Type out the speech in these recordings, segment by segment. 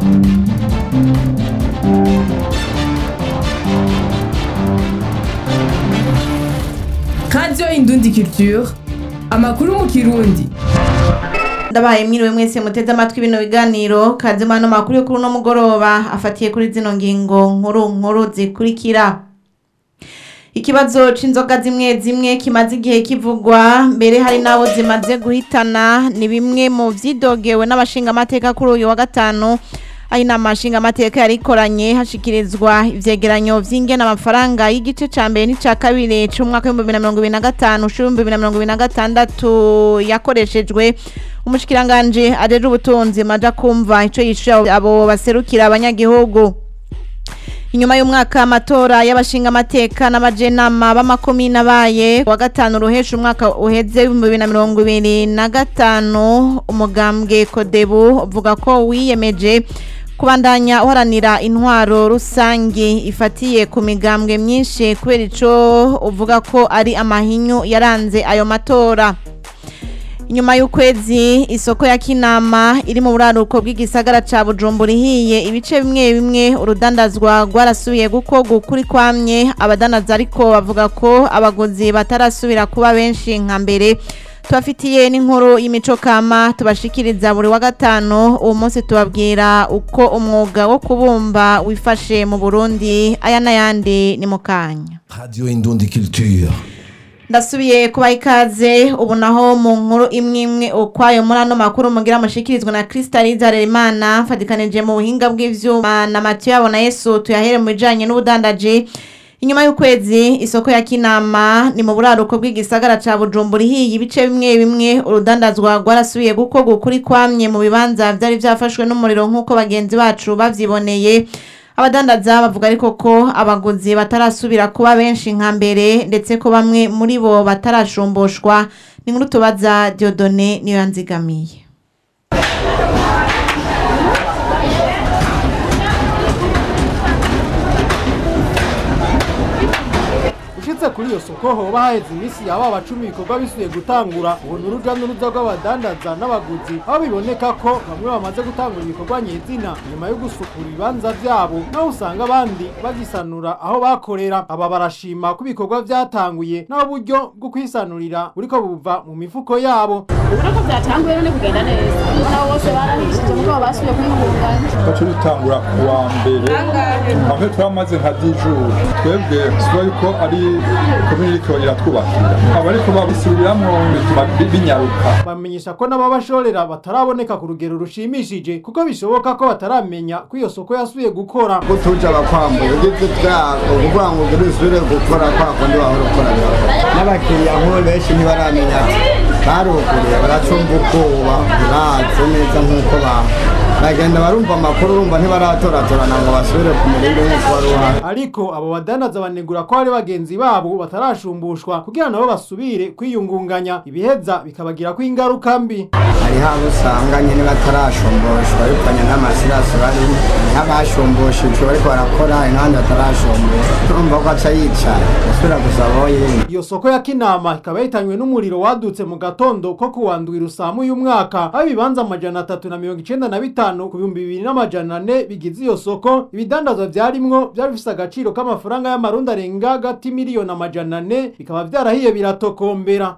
radiyo indundi culture amakuru mu kirundi ndabaye mwiriwe mwese muteze amatwi bino biganiro kazima ano makuru yo kuri uno mugoroba afatiye kuri zino ngingo nkuru nkuru zikurikira ikibazo c'inzoga zimwe zimwe kimaze igihe kivugwa mbere hari n'abo zimaze guhitana ni bimwe mu vyidogewe n'abashingamateka kuri uyu wa gatanu aho inama nshingamateka yari ikoranye hashikirizwa ivyegeranyo vy'ingene amafaranga y'igice ca mbere n'ica kabiri c'umwaka w'ibihumbi bibiri na mirongo ibiri na gatanu c'ibihumbi bibiri na mirongo ibiri na gatandatu yakoreshejwe umushikiranganji ajejwe ubutunzi maja kumva ico yishuye abo baserukira abanyagihugu inyuma y'umwaka amatora y'abashingamateka n'abajenama b'amakomine abaye wa gatanu ruhesha umwaka uheze w'ibihumbi bibiri na mirongo ibiri na gatanu umugambwe kodebu uvuga ko wiyemeje kubandanya uharanira intwaro rusangi ifatiye ku migambwe myinshi kubera ico uvuga ko ari amahinyu yaranze ayo matora inyuma y'ukwezi isoko ya kinama iri mu buraruko bw'igisagara ca bujumbura ihiye ibice bimwe bimwe urudandazwa rwarasubiye gukorwa ukuri kwamye abadandaza ariko bavuga ko abaguzi batarasubira kuba benshi nka mbere tubafitiye n'inkuru y'imico kama tubashikiriza buri wa gatanu uwo munsi tubabwira uko umwuga wo kubumba wifashe mu burundi aya n'ayandi ni mu kanya Radio Indundi Culture. ndasubiye kubaha ikaze ubu naho mu nkuru imwe imwe ukwayo muri ano makuru mugira mushikirizwa na Crystalise Harerimana mfatikanije mu buhinga bw'ivyuma na Mathieu yabo na Yesu tuyahere mu bijanye n'ubudandaji inyuma y'ukwezi isoko ya kinama ni mu buraruko bw'igisagara ca Bujumbura ihiye ibice bimwe bimwe urudandazwa rwarasubiye gukorwa ukuri kwamye mu bibanza vyari vyafashwe n'umuriro nk'uko bagenzi bacu bavyiboneye abadandaza bavuga ariko ko abaguzi batarasubira kuba benshi nka mbere ndetse ko bamwe muri bo batarashumbushwa ni nkuru tubaza Diodone niyo yanzigamiye ushitse kuri iyo soko hoba haheze iminsi yaba bacumi ibikorwa bisubiye gutangura ubona uruja n'uruza rw'abadandaza n'abaguzi aho biboneka ko bamwe bamaze gutangura ibikorwa nyezina nyuma yo gusukura ibibanza vyabo naho usanga abandi bagisanura aho bakorera aba barashima ko ibikorwa vyatanguye naho uburyo bwo kwisanurira buriko buva mu mifuko yabo ubona ko byatanguye none kugenda neza ubona bose barahishije muko basubiye kwihungana twaca dutangura ku wa mbere aho turamaze nka dijuru twebwe tuba yuko ari komini iriko iratwubakira abariko babisubiramwo bituma bi- binyaruka bamenyesha ko n'ababashorera bataraboneka ku rugero rushimishije kuko bishoboka ko bataramenya ko iyo soko yasubiye gukora ko tuja bakwambuye ugeze bwako kuvuga ngo ugire usubire gukora kwa kundi wahora ukora birakora n'abakiriya nk'ubu benshi ntibaramenya ati baruguriye baracumva ubwoba ntibaze neza nk'uko ba bagenda barumva amakuru urumva ntibaratoratorana ngo basubire ku murindi nk'uko wari uhari ariko abo badandaza banegura ko hari bagenzi babo batarashumbushwa kugira nabo basubire kwiyungunganya ibiheza bikabagirako ingaruka mbi hariho abo usanga nyine batarashumbushwa bivanye n'amasirasi barimo nk'abashumbushijwe bariko barakora hari n'abandi batarashumbushwa urumva ko aca yicara gusubira gusaba aho yindi iyo soko ya kinama ikaba yahitanywe n'umuriro wadutse mu gatondo ko kuwandwira usamu uyu mwaka aho ibibanza amajana atatu na mirongo icenda na bitanu ku bihumbi bibiri n'amajana ane bigize iyo soko ibidandazwa vyarimwo vyari bifise agaciro k'amafaranga y'amarundi arenga hagati miliyoni amajana ane bikaba vyarahiye biratokombera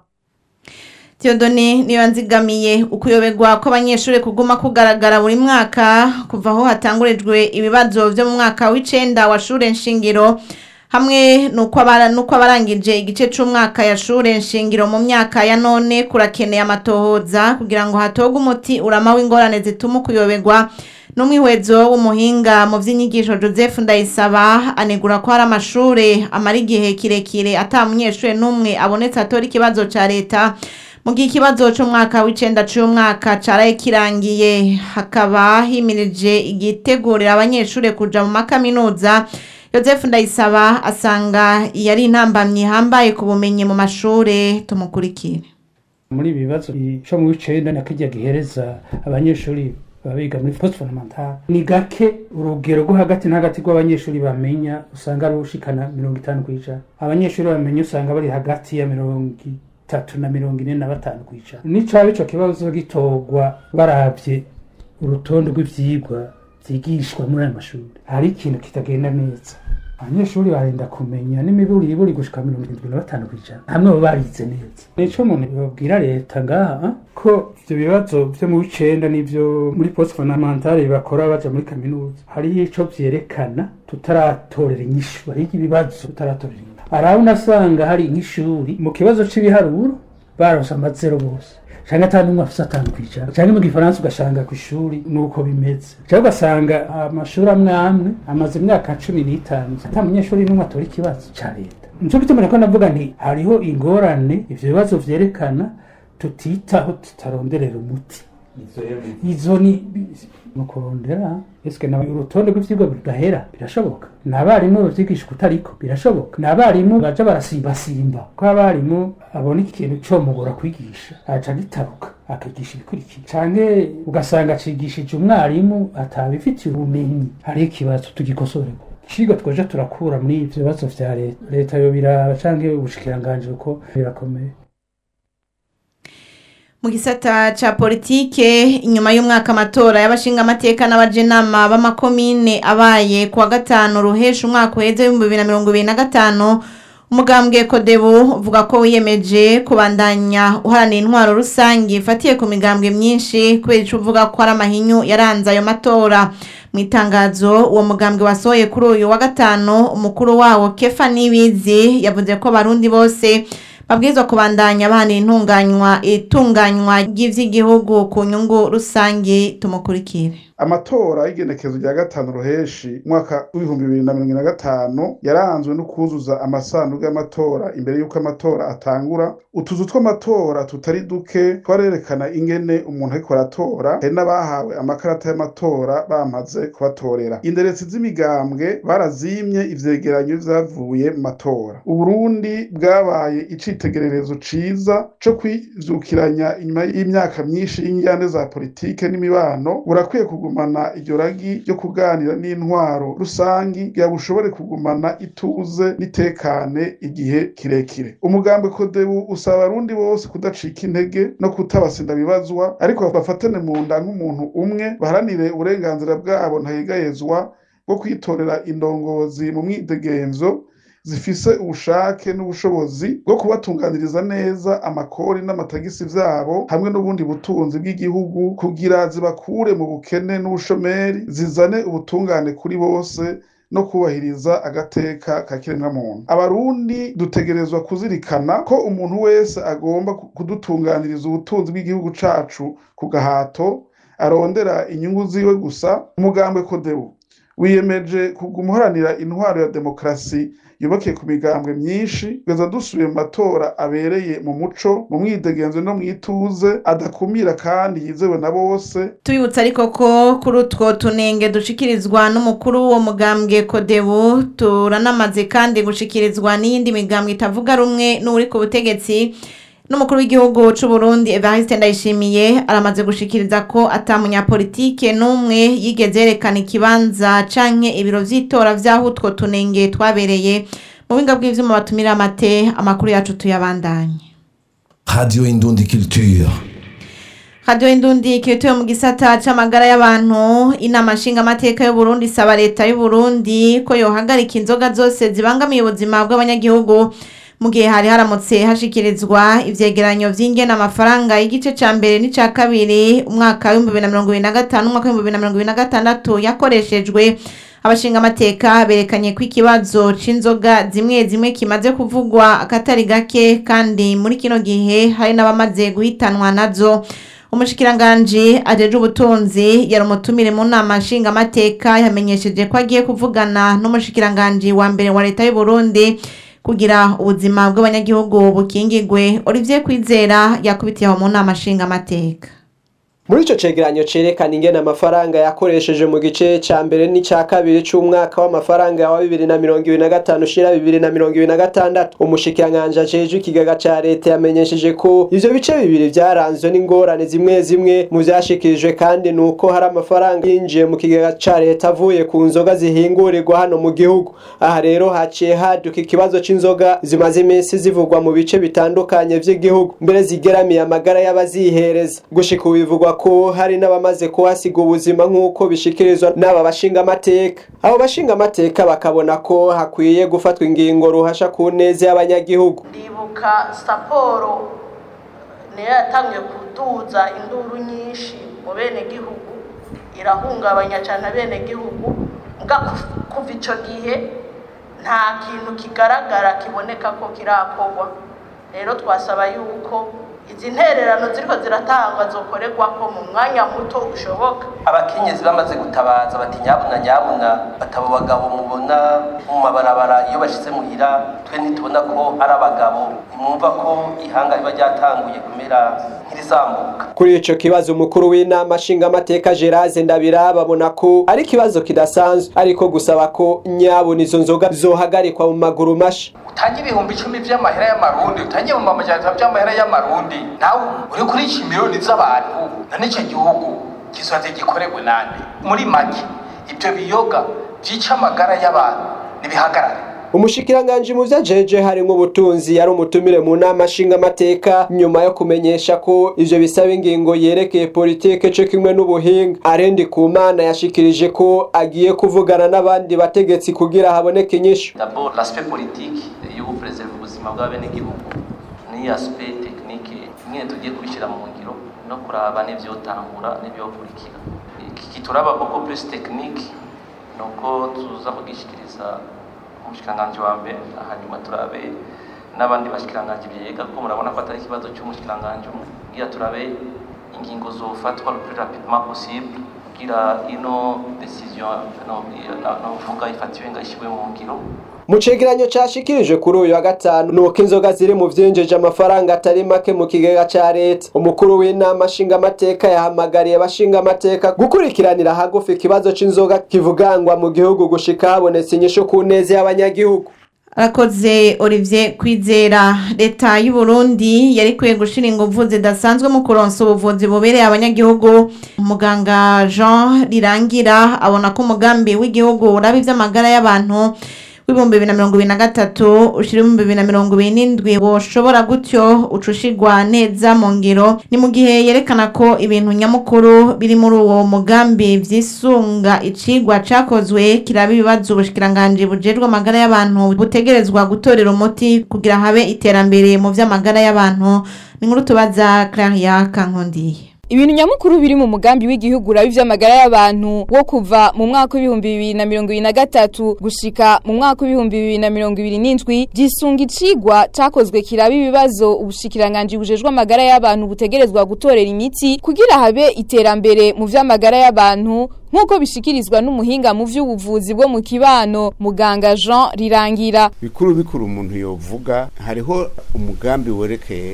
Theodone niyo yanzigamiye ukuyoberwa kw'abanyeshuri kuguma kugaragara buri mwaka kuva aho hatangurijwe ibibazo vyo mu mwaka w'icenda wa shure nshingiro hamwe nuko abara nuko abarangije igice c'umwaka ya shure nshingiro mu myaka ya none kurakeneye amatohoza kugira ngo hatogwe umuti urama w'ingorane zituma ukuyoberwa n'umwihwezo w'umuhinga mu vy'inyigisho Joseph Ndayisaba anegura ko hari amashure amara igihe kirekire ata munyeshure n'umwe abonetse atora ikibazo ca leta mu gihe ikibazo c'umwaka w'icenda c'umwaka caraye kirangiye hakaba himirije igitegurira abanyeshure kuja mu makaminuza Joseph Ndayisaba asanga yari intambamyi hambaye ku bumenyi mu mashure tumukurikire muri ibi bibazo ico mu w'icenda na kirya gihereza abanyeshuri baba biga muri post fondamentale ni gake urugero rwo hagati na hagati rw'abanyeshuri bamenya usanga ari ushikana mirongo itanu kw'ijana abanyeshuri bamenya usanga bari hagati ya mirongo itatu na mirongo ine na batanu kw'ijana nicaba ico kibazo gitorwa baravye urutonde rw'ivyigwa vyigishwa muri ayo mashuri hari ikintu kitagenda neza abanyeshuri barenda kumenya n'imiburi iburi gushika mirongo irindwi na batanu kw'ijana hamwe baba barize neza nico umuntu yobwira leta ngaha ko ivyo bibazo vyo mu w'icenda n'ivyo muri post fondamentale bakora baja muri kaminuza hariho ico vyerekana tutaratorera inyishu hariho ibibazo tutaratorera inyishu araho unasanga hari nk'ishuri mu kibazo c'ibiharuro baronse amazero bose canke ata n'umwe afise atanu kw'ijana canke mu gifaransa ugasanga kw'ishuri nuko bimeze canke ugasanga amashuri amwe amwe amaze imyaka cumi n'itanu ata munyeshuri n'umwe atora ikibazo ca leta nico gituma nako navuga nti hariho ingorane ivyo bibazo vyerekana tutitaho tutaronderera umuti izo ni mu kurondera eske na urutonde rw'ivyigwa bigahera birashoboka ni abarimu bavyigisha kutariko birashoboka ni abarimu baja barasimbasimba ko abarimu abona ikintu comugora kwigisha aca gitaruka akigisha ibikurikira canke ugasanga acigishije umwarimu atabifitiye ubumenyi hariho ikibazo tugikosorerwa icigwa twoja turakura muri ivyo bibazo vya leta leta yo biraba canke ubushikiranganji uko birakomeye mu gisata ca politike inyuma y'umwaka amatora y'abashingamateka n'abajenama b'amakomine abaye kuwa gatanu ruhesha umwaka uheze w'ibihumbi bibiri na mirongo ibiri na gatanu umugambwe kodebu uvuga ko wiyemeje kubandanya uharanira intwaro rusange ifatiye ku migambwe myinshi kubera ico uvuga ko ari amahinyu yaranze ayo matora mu itangazo uwo mugambwe wasohoye kuri uyu wa gatanu umukuru wawo kefa nibizi yavuze ko abarundi bose babwirizwa kubandanya bahanira intunganywa itunganywa ry'ivy'igihugu ku nyungu rusange tumukurikire amatora y'igenekezo rya gatanu ruheshi umwaka w'ibihumbi bibiri na mirongo ine na gatanu yaranzwe no kuzuza amasanduku y'amatora imbere y'uko amatora atangura utuzu tw'amatora tutari duke twarerekana ingene umuntu ariko aratora hari n'abahawe amakarata y'amatora bamaze kubatorera inderetsi z'imigambwe barazimye ivyegeranyo vyavuye mu matora uburundi bwabaye icitegererezo ciza co kwivyukiranya inyuma y'imyaka myinshi y'injyane za politike n'imibano burakwiye kuguma kugumana iryo ragi ryo kuganira n'intwaro rusangi kugira bushobore kugumana ituze n'itekane igihe kirekire umugambi kodebu usaba abarundi bose kudacika intege no kutabasinda bibazwa ariko bafatane mu nda nk'umuntu umwe baharanire uburenganzira bwabo ntahegayezwa bwo kwitorera indongozi mu mwidegenzo zifise ubushake n'ubushobozi bwo kubatunganiriza neza amakori n'amatagisi vyabo hamwe n'ubundi butunzi bw'igihugu kugira zibakure mu bukene n'ubushomeri zizane ubutungane kuri bose no kubahiriza agateka ka kiremwamuntu abarundi dutegerezwa kuzirikana ko umuntu wese agomba kudutunganiriza ubutunzi bw'igihugu cacu ku gahato arondera inyungu ziwe gusa umugambwe kodebu wiyemeje kuguma uharanira intwaro ya demokarasi yubakiye ku migambwe myinshi kugeza dusubiye mu matora abereye mu muco mu mwidegenzo no mu ituze adakumira kandi yizewe na bose tubibutsa ariko ko kuri utwo tunenge dushikirizwa n'umukuru w'uwo mugambwe kodebu turanamaze kandi gushikirizwa n'iyindi migambwe itavuga rumwe n'uri ku butegetsi n'umukuru w'igihugu c'u Burundi Evariste Ndayishimiye aramaze gushikiriza ko ata munyapolitike n'umwe yigeze yerekana ikibanza canke ibiro vy'itora vy'aho utwo tunenge twabereye mu buhinga bw'ivyuma batumira amate amakuru yacu tuyabandanye Radio Indundi Culture. Radio Indundi kirituye mu gisata c'amagara y'abantu inama nshingamateka y'u Burundi isaba leta y'u Burundi ko yohagarika inzoga zose zibangamiye ubuzima bw'abanyagihugu mu gihe hari haramutse hashikirizwa ivyegeranyo vy'ingena amafaranga y'igice ca mbere n'ica kabiri umwaka w'ibihumbi bibiri na mirongo ibiri na gatanu umwaka w'ibihumbi bibiri na mirongo ibiri na gatandatu yakoreshejwe abashinga amateka berekanye ko ikibazo c'inzoga zimwe zimwe kimaze kuvugwa akatari gake kandi muri kino gihe hari n'abamaze guhitanwa nazo umushikiranganji ajeje ubutunzi yari umutumire mu nama nshingamateka yamenyesheje ko agiye kuvugana n'umushikiranganji wa mbere wa leta y'u Burundi kugira ubuzima bw'abanyagihugu bukingigwe Olivier Kwizera yakubitiye aho mu nama nshingamateka muri ico cegeranyo cerekana ingene amafaranga yakoresheje mu gice ca mbere n'ica kabiri c'umwaka w'amafaranga wa bibiri na mirongo ibiri na gatanu ushira bibiri na mirongo ibiri na gatandatu umushikiranganji ajejwe ikigega ca leta yamenyesheje ko ivyo bice bibiri vyaranzwe n'ingorane zimwe zimwe mu vyashikirijwe kandi nuko hari amafaranga yinjiye mu kigega ca leta avuye ku nzoga zihingurirwa hano mu gihugu aha rero haciye haduka ikibazo c'inzoga zimaze iminsi zivugwa mu bice bitandukanye vy'igihugu mbere zigeramiye amagara y'abazihereza gushika ubu bivugwa ko hari n'abamaze kuhasiga ubuzima nk'uko bishikirizwa n'aba bashingamateka abo bashingamateka bakabona ko hakwiye gufatwa ingingo ruhasha ku neza y'abanyagihugu ndibuka saporo niyo yatangiye kuduza induru nyinshi mu bene gihugu irahungabanya cyane abene gihugu mbwa kuva icyo gihe nta kintu kigaragara kiboneka ko kirakorwa rero twasaba yuko izi ntererano ziriko ziratangwa zokorerwa ko mu mwanya muto ushoboka abakenyezi bamaze gutabaza bati nyabuna nyabuna batabo bagabo mubona mu mabarabara iyo bashize muhira twe ntitubona ko ari abagabo nimwumva ko ihanga riba ryatanguye kumera nk'irizamuka kuri ico kibazo umukuru w'inama nshingamateka Gerard Ndabira babona ko ari ikibazo kidasanzwe ariko gusaba ko nyabuna izo nzoga zohagarikwa mu maguru masha utange ibihumbi icumi vy'amahera y'amarundi utange mu mamajana vy'amahera y'amarundi nawe uri kurica miliyoni z'abantu na n'ico gihugu kizoze gikorerwe nande muri make ivyo biyoga vyica amagara y'abantu nibihagarare umushikiranganji mu vyajeje harimwo ubutunzi yari umutumire mu nama nshingamateka nyuma yo kumenyesha ko ivyo bisaba ingingo yerekeye politike co kimwe n'ubuhinga arendi ku mana yashikirije ko agiye kuvugana n'abandi bategetsi kugira haboneke inyishu d'abord l'aspect politique yo gupreserva ubuzima bw'abenegihugu ni aspect technique nyine tugiye kubishyira mu ngiro no kuraba n'ivyotangura n'ivyokurikira iki kituraba beaucoup plus technique nuko tuza kugishikiriza umushikiranganji wa mbere hanyuma turabe n'abandi bashikiranganji vyega ko murabona ko atari ikibazo c'umushikiranganji umwe kugira turabe ingingo zofatwa le plus rapidement possible kugira ino decision novuga ifatiwe ngo ishyirwe mu ngiro mu cegeranyo cashikirijwe kuri uyu wa gatanu nuko inzoga ziri mu vyinjije amafaranga atari make mu kigega ca leta umukuru w'inama nshingamateka yahamagariye abashingamateka gukurikiranira hagufi ikibazo c'inzoga kivugangwa mu gihugu gushika habonetse inyishu ku neza y'abanyagihugu arakoze olivier kwizera leta y'u Burundi yari ikwiye gushira ingufu zidasanzwe mu kuronsa ubuvuzi bubereye abanyagihugu muganga jean rirangira abona ko umugambi w'igihugu uraba ivy'amagara y'abantu w'ibihumbi bibiri na mirongo ibiri na gatatu ushira ibihumbi bibiri na mirongo ibiri n'indwi woshobora gutyo ucushigwa neza mu ngiro ni mu gihe yerekana ko ibintu nyamukuru biri muri uwo mugambi vyisunga icigwa cakozwe kiraba ibibazo ubushikiranganji bujejwe amagara y'abantu butegerezwa gutorera umuti kugira habe iterambere mu vy'amagara y'abantu ni nkuru tubaza Claria Kankondiye ibintu nyamukuru biri mu mugambi w'igihugu uraba ivy'amagara y'abantu wo kuva mu mwaka w'ibihumbi bibiri na mirongo ibiri na gatatu gushika mu mwaka w'ibihumbi bibiri na mirongo ibiri n'indwi gisunga icigwa cakozwe kiraba ibibazo ubushikiranganji bujejwe amagara y'abantu butegerezwa gutorera imiti kugira habe iterambere mu vy'amagara y'abantu nk'uko bishikirizwa n'umuhinga mu vy'ubuvuzi bwo mu kibano muganga Jean Rirangira bikuru bikuru umuntu yovuga hariho umugambi werekeye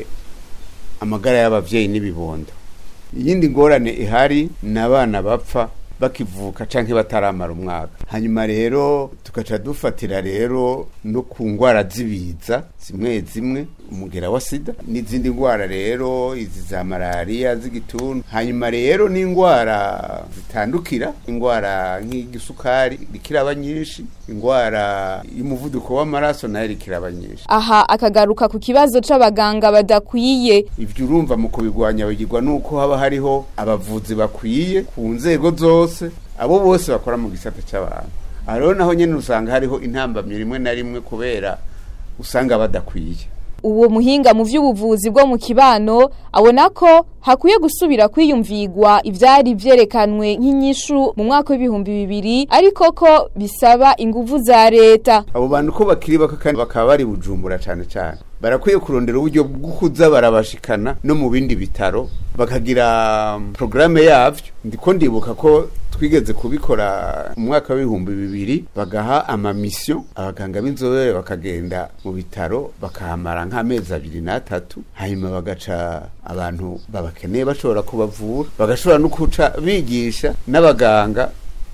amagara y'abavyeyi n'ibibondo iyindi ngorane ihari ni abana bapfa bakivuka canke bataramara umwaka hanyuma rero tugaca dufatira rero no ku ngwara z'ibiza zimwe zimwe umugera wa sida n'izindi ngwara rero izi za malariya z'igituntu hanyuma rero n'ingwara zitandukira ingwara nk'igisukari rikiraba nyinshi ingwara y'umuvuduko w'amaraso nayo rikiraba nyinshi aha akagaruka ku kibazo c'abaganga badakwiye ivyo urumva mu kubigwanya bigirwa nuko haba hariho abavuzi bakwiye ku nzego zose abo bose bakora mu gisata c'abantu aha rero naho nyene usanga hariho intambamyo rimwe na rimwe kubera usanga badakwiye uwo muhinga mu vy'ubuvuzi bwo mu kibano abona ko hakwiye gusubira kwiyumvigwa ivyari vyerekanwe nk'inyishu mu mwaka w'ibihumbi bibiri ariko ko bisaba inguvu za leta abo bantu ko bakiri bako kandi bakaba bari bujumbura cane cane barakwiye kurondera uburyo bwo kuza barabashikana no mu bindi bitaro bakagira porogaramu yavyo ndiko ndibuka ko twigeze kubikora mu mwaka w'ibihumbi bibiri bagaha amamisiyo abaganga b'inzobere bakagenda mu bitaro bakahamara nk'amezi abiri n'atatu hanyuma bagaca abantu babakeneye bashobora kubavura bagashobora no kuca bigisha n'abaganga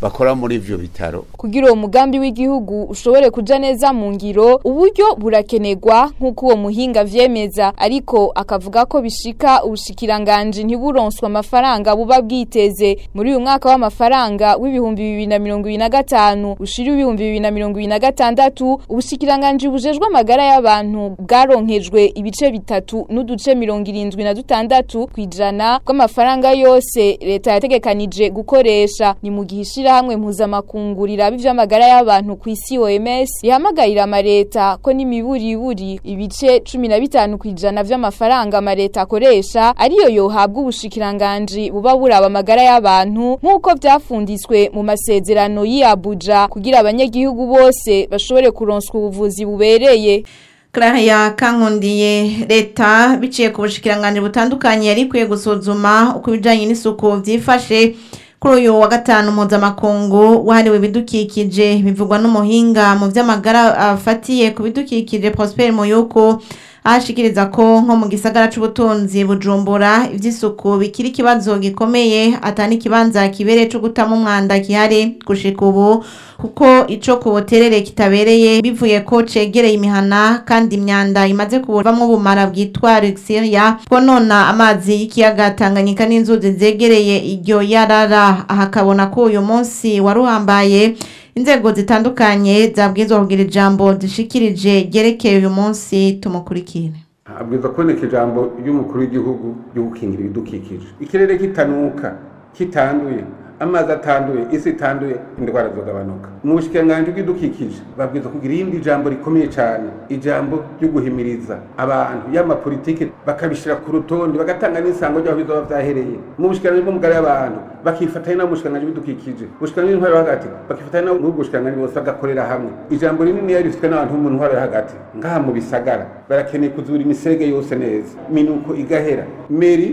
bakora muri ivyo bitaro kugira uwo mugambi w'igihugu ushobore kuja neza mu ngiro uburyo burakenerwa nk'uko uwo muhinga vyemeza ariko akavuga ko bishika ubushikiranganji ntiburonswa amafaranga buba bwiteze muri uyu mwaka w'amafaranga w'ibihumbi bibiri na mirongo ibiri na gatanu ushira ibihumbi bibiri na mirongo ibiri na gatandatu ubushikiranganji bujejwe amagara y'abantu bwaronkejwe ibice bitatu n'uduce mirongo irindwi na dutandatu kw'ijana bw'amafaranga yose leta yategekanije gukoresha ni mu gihe ishirahamwe mpuzamakungu riraba ivy'amagara y'abantu ku isi OMS ihamagarira amareta ko n'imiburiburi ibice cumi na bitanu kw'ijana vy'amafaranga amareta akoresha ariyo yohabwa ubushikiranganji buba buraba amagara y'abantu nk'uko vyafunditswe mu masezerano y'i Abuja kugira abanyagihugu bose bashobore kuronswa ubuvuzi bubereye Claria kankundiye leta biciye ku bushikiranganje butandukanye yari kwiye gusuzuma uko ibijanye n'isuku vyifashe kuri uyu wa gatanu mpuzamakungu wahariwe ibidukikije bivugwa n'umuhinga mu vy'amagara afatiye ku bidukikije Prosper Muyuko ahashikiriza ko nko mu gisagara c'ubutunzi bujumbura ivy'isuku bikiri ikibazo gikomeye atani ikibanza kibereye co gutamo umwanda gihari gushika ubu kuko ico kuboterere kitabereye bivuye ko cegereye imihana kandi imyanda imaze kubuvamwo ubumara bwitwa Luxiria bwonona amazi y'ikiyaga Tanganyika n'inzuzi zegereye iryo yarara aha akabona ko uyu munsi waruhambaye inzego zitandukanye zabwirizwa kugira ijambo zishikirije ryerekeye uyu munsi tumukurikire habwirizwa kuboneka ijambo ry'umukuru w'igihugu ryo gukingira ibidukikije ikirere kitanuka kitanduye amazi atanduye isi itanduye indwara zogabanuka mu bushikiranganji bw'ibidukikije babwirizwa kugira irindi jambo rikomeye cyane ijambo ryo guhimiriza abantu y'amapolitike bakabishira ku rutonde bagatanga n'isango ry'aho bizoba vyahereye mu bushikiranganji bw'umugara y'abantu bakifatanya no mu bushikiranganji bw'ibidukikije ubushikiranganji bw'intwaro yo hagati bakifatanya no mu bushikiranganji bose bagakorera hamwe ijambo rinini yari rifitwe n'abantu bo mu ntwaro yo hagati ngaha mu bisagara barakeneye kuzura imisege yose neza minuko igahera meri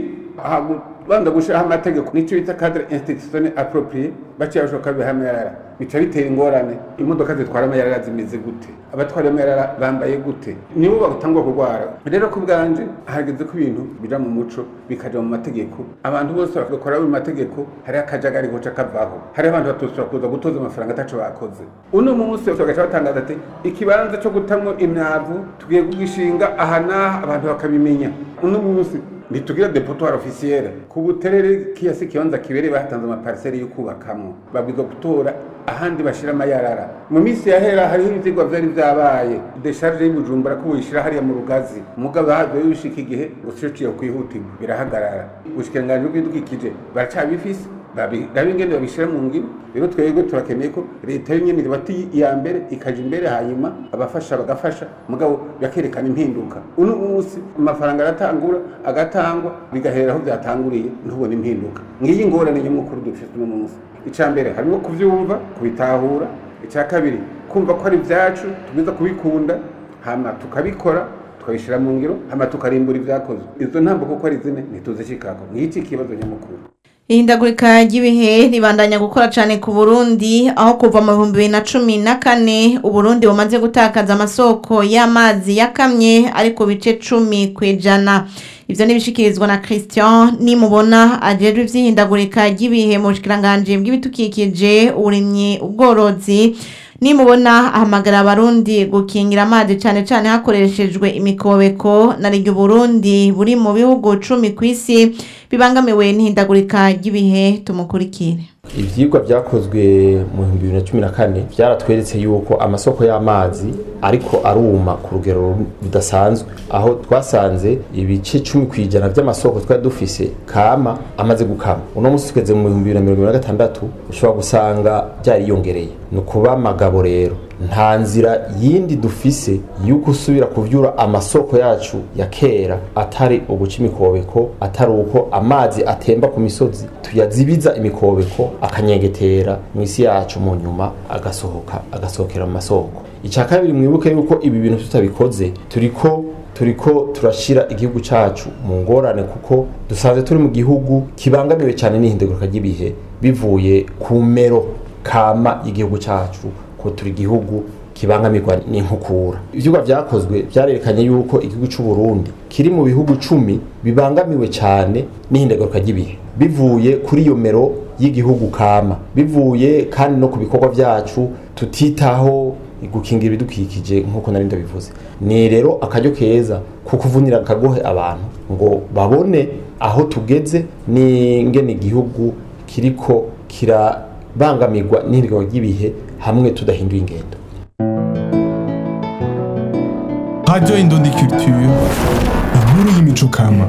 banza gushiraho amategeko nicyo bita cadre institutionnel approprié baciye bashoka bihamyarara bica bitera ingorane imodoka zitwara amayarara zimeze gute abatwara amayarara bambaye gute nibo batangwa kurwara rero ku bwanje hageze ko ibintu bija mu muco bikaja mu mategeko abantu bose bagakora mu mategeko hari akajagari goca kavaho hari abantu batosora kuza gutoza amafaranga ataco bakoze uno munsi bagaca batangaza ati ikibanza co gutamwo imyavu tugiye kugishinga aha n'aha abantu bakabimenya uno munsi ntitugira depotoire officielle ku buterere kiyasi kibanza kibereye batanze amapariseri yo kubakamwo babwirizwa gutora ahandi bashira amayarara mu minsi yahera hariho ivyigwa vyari vyabaye desharge y'ubujumbura ko uyishira hariya mu rugazi mugabo havyo bishika igihe ngo ciyo kwihutirwa birahagarara ubushikiranganji bw'ibidukikije baracabifise babirabe ingene babishira mu ngiro rero twebwe turakeneye ko leta yonyene ibati iya mbere ikaja imbere hanyuma abafasha bagafasha mugabo bakerekana impinduka uno munsi amafaranga aratangura agatangwa bigahera aho byatanguriye ntubone impinduka ngiyi ngorane nyamukuru dufite uno munsi ica mbere harimo kuvyumva kubitahura ica kabiri kumva ko ari vyacu tugwiza kubikunda hama tukabikora tukabishira mu ngiro hama tukarimbura ivyakozwe izo ntambo kuko ari zine ntituzishikako ngiki ikibazo nyamukuru ihindagurika ry'ibihe ribandanya gukora cyane ku burundi aho kuva mu bihumbi bibiri na cumi na kane uburundi bumaze gutakaza amasoko y'amazi yakamye ari ku bice cumi ku ijana ibyo ntibishikirizwa na christian nimubona ajejwe iby'ihindagurika ry'ibihe mu bushikiranganje bw'ibidukikije uburimyi ubworozi nimubona ahamagara abarundi gukingira amazi cyane cyane hakoreshejwe imikobeko na ryo Burundi buri mu bihugu cumi ku isi bibangamiwe n'ihindagurika ry'ibihe tumukurikire ibyigwa byakozwe mu bihumbi bibiri na cumi na kane byaratweretse yuko amasoko y'amazi ariko aruma ku rugero rudasanzwe aho twasanze ibice cumi ku ijana by'amasoko twari dufise kama amaze gukama uno munsi tugeze mu bihumbi bibiri na mirongo ibiri na gatandatu ushobora gusanga byariyongereye ni ukuba amagabo rero nta nzira yindi dufise yuko usubira kuvyura amasoko yacu ya kera atari uguca imikobeko atari uko amazi atemba ku misozi tuyazibiza imikobeko akanyengetera mu isi yacu mu nyuma agasohoka agasohokera mu masoko icya kabiri mwibuke yuko ibi bintu tutabikoze turiko turiko turashira igihugu cacu mu ngorane kuko dusanzwe turi mu gihugu kibangamiwe cyane n'ihindagurika ry'ibihe bivuye ku mero kama y'igihugu cacu ko turi igihugu kibangamirwa n'inkukura ivyigwa vyakozwe vyarerekanye yuko igihugu c'u Burundi kiri mu bihugu cumi bibangamiwe cyane n'ihindagaruka ry'ibihe bivuye kuri iyo mero y'igihugu kama bivuye kandi no ku bikorwa vyacu tutitaho gukingira ibidukikije nk'uko nari ndabivuze ni rero akaryo keza ko kuvunira akagohe abantu ngo babone aho tugeze n'ingene igihugu kiriko kirabangamirwa n'ihindagaruka ry'ibihe hamwe tudahinduye ingendo Radio Indundi Culture, inkuru y'imico kama.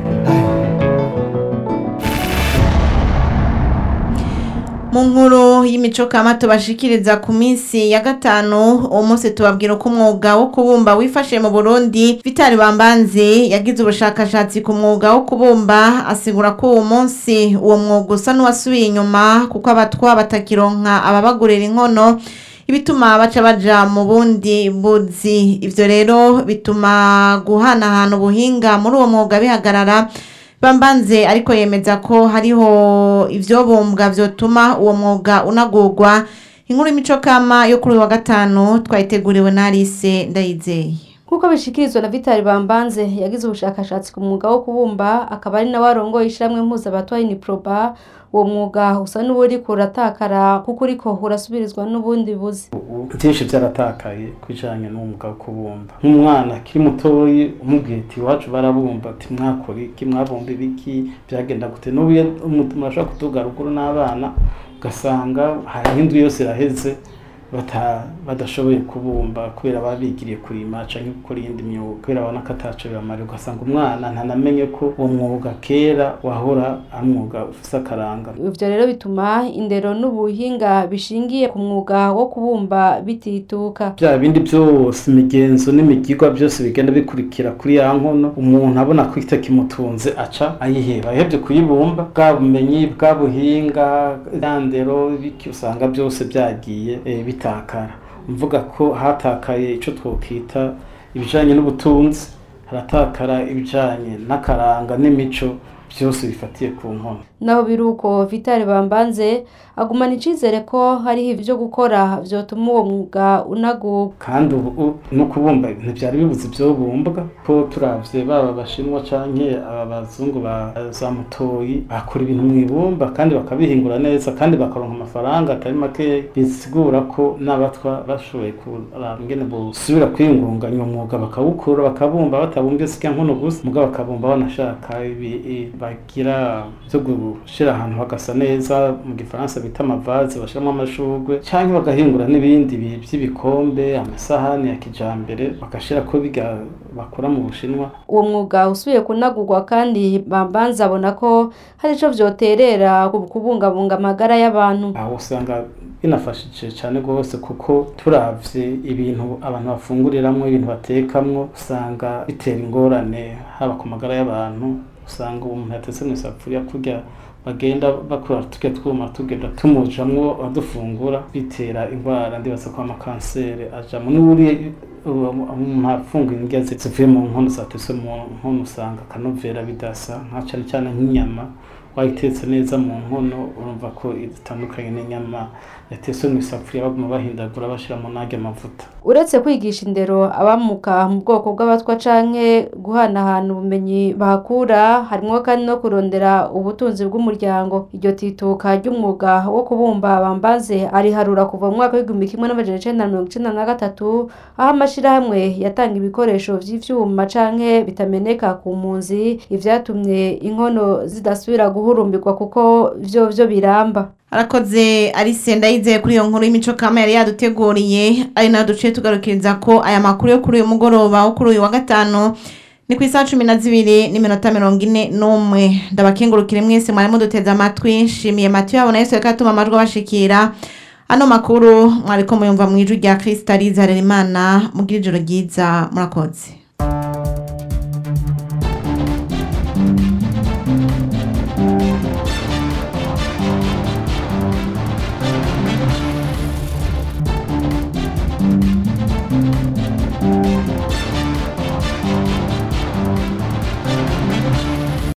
mu nkuru y'imico kama tubashikiriza ku minsi ya gatanu uwo munsi tubabwira uko umwuga wo kubumba wifashe mu burundi vitali bambanzi yagize ubushakashatsi ku mwuga wo kubumba asigura ko uwo munsi uwo mwuga usa n'uwasubiye inyuma kuko abatwa batakironka ababagurira inkono ibituma baca baja mu bundi buzi ivyo rero bituma guhanahana ubuhinga muri uwo mwuga bihagarara bambanze ariko yemeza ko hariho ivyobumbwa vyotuma uwo mwuga unagurwa inkuru y'imico kama yo kuri uyu wa gatanu twayiteguriwe na Alice Ndayizeye nk'uko bishikirizwa na vitali bambanze yagize ubushakashatsi ku mwuga wo kubumba akaba ari nawe arongoye ishyirahamwe mpuzabatwa iniproba uwo mwuga usa n'uwuriko uratakara kuko uriko urasubirizwa n'ubundi buzi byinshi byaratakaye ku bijyanye n'umwuga wo kubumba nk'umwana akiri mutoyi umubwiye ati iwacu barabumba ati mwakora iki mwabumba ibiki byagenda gute n'ubu iyo umuntu ashobora kutuga ruguru n'abana ugasanga hariho indwi yose iraheze bata- badashoboye kubumba kubera baba bigiriye kurima cyangwa gukora iyindi myuga kubera babona ko ataco bibamara ugasanga umwana ntanamenye ko uwo mwuga kera wahora ari umwuga ufise akaranga ivyo rero bituma indero n'ubuhinga bishingiye ku mwuga wo kubumba bitituka bya bindi byose imigenzo n'imigirwa byose bigenda bikurikira kuri ya nkono umuntu abona ko itakimutunze aca ayiheba ayihebye kuyibumba bwa bumenyi bwa buhinga ya ndero biki usanga byose byagiye eh, bitakara mvuga ko hatakaye ico twokita ibijanye n'ubutunzi haratakara ibijanye n'akaranga n'imico byose bifatiye ku nkono naho biruko vitali bambanze agumana icizere ko hariho ivyo gukora vyotuma uwo mwuga unagurwa kandi ubu no kubumba ntibyari bibuze ibyo bumbwa ko turavye baba abashinwa canke aba bazungu ba za mutoyi bakora ibintu mu ibumba kandi bakabihingura neza kandi bakaronka amafaranga atari make bisigura ko n'abatwa bashoboye kuraba ingene busubira kwiyungunganya uwo mwuga bakawukura bakabumba batabumbye sika nkono gusa mugabo bakabumba banashaka ibi- i- bagira byo gushira ahantu hagasa neza mu gifaransa bita amavaze bashiramo amashurwe canke bagahingura n'ibindi bi- by'ibikombe amasahani ya kijambere bagashira ko biga bakora mu bushinwa uwo mwuga usubiye kunagurwa kandi bambanze abona ko hari ico vyoterera ku kubungabunga amagara y'abantu aho usanga binafashije cyane rwose kuko turavye ibintu abantu bafunguriramwo ibintu batekamwo usanga bitera ingorane haba ku magara y'abantu usanga umuntu yatetse mu isafuriya kurya bagenda bakora turya twuma tugenda tumujamwo badufungura bitera indwara ndibaza ko amakanseri ajamo n'uburi umuntu afungura indya zi- zivuye mu nkono zatetse mu nkono usanga akanovera bidasa nka cyane cyane nk'inyama wayitetse neza mu nkono urumva ko itandukanye n'inyama yatetse mu isafuriya baguma bahindagura bashyiramo n'arya mavuta uretse kwigisha indero abamuka mu bwoko bw'abatwa canke guhanahana ubumenyi bahakura harimwo kandi no kurondera ubutunzi bw'umuryango iryo tituka ry'umwuga wo kubumba bambaze ariharura kuva mu mwaka w'igihumbi kimwe n'amajana icenda na mirongo icenda na gatatu aho amashirahamwe yatanga ibikoresho vy'ivyuma canke bitameneka ku mpunzi ivyatumye inkono zidasubira guhurumbirwa kuko vyo vyo biramba arakoze Alice ndayizeye kuri iyo nkuru y'imico kama yari yaduteguriye ari nayo duciye tugarukiriza ko aya makuru yo kuri uyu mugoroba wo kuri uyu wa gatanu ni ku isaha cumi na zibiri n'iminota mirongo ine n'umwe ndabakengurukire mwese mwari muduteze amatwi nshimiye matiyo yabona yesu reka atuma amajwi abashikira ano makuru mwariko muyumva mu ijwi rya kirisitaliza harerimana mugira ijoro ryiza murakoze